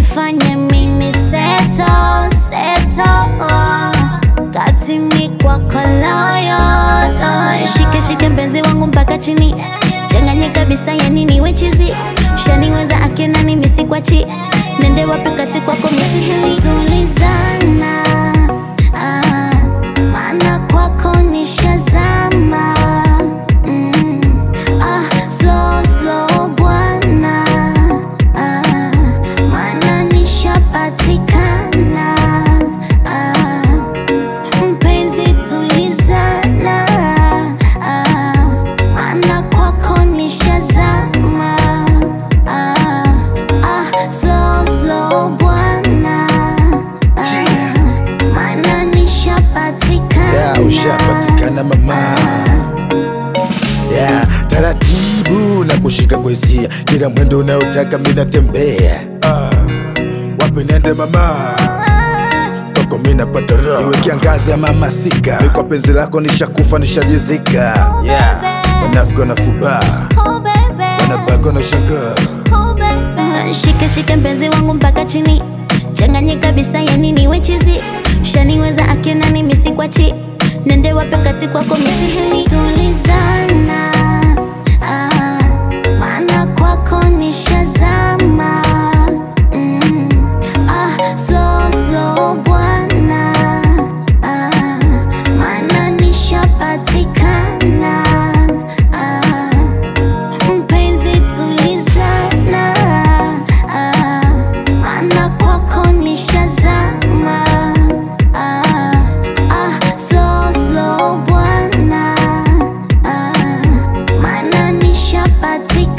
nifanye mimi seto seto kati mi kwako loyo shike shike mpenzi wangu mpaka chini changanye kabisa yani niwe chizi shaniweza akenani misikwachi nende wapi kati kwako misihili tulizana ah, maana kwako nishazama mm, ah, slow slow bwana ah, maana nishapatikana ah, mpenzi tulizana ah, maana kwako nishazama ah, ah, slow slow bwana ah, maana nishapatikana yeah, ushapatikana mama yeah, taratibu na kushika kwa hisia kila mwendo unaotaka minatembea ah, wapi nende mama koko minapata roho iwe kiangazi ama masika mi kwa penzi lako nishakufa nishajizika yeah. wanafika wanafuba Oh, baby. wanabaka na shangaa Oh, baby. Shike shike mpenzi wangu mpaka chini changanye kabisa yani niwe chizi shaniweza akenani misikwachi nende wape kati kwako misihili tulizana ah, maana kwako nishazama mm, ah, slow slow bwana ah, maana nishapatikana ah, mpenzi tulizana ah, maana kwako nishazama ah, ah, slow slow bwana ah, maana nishapatikana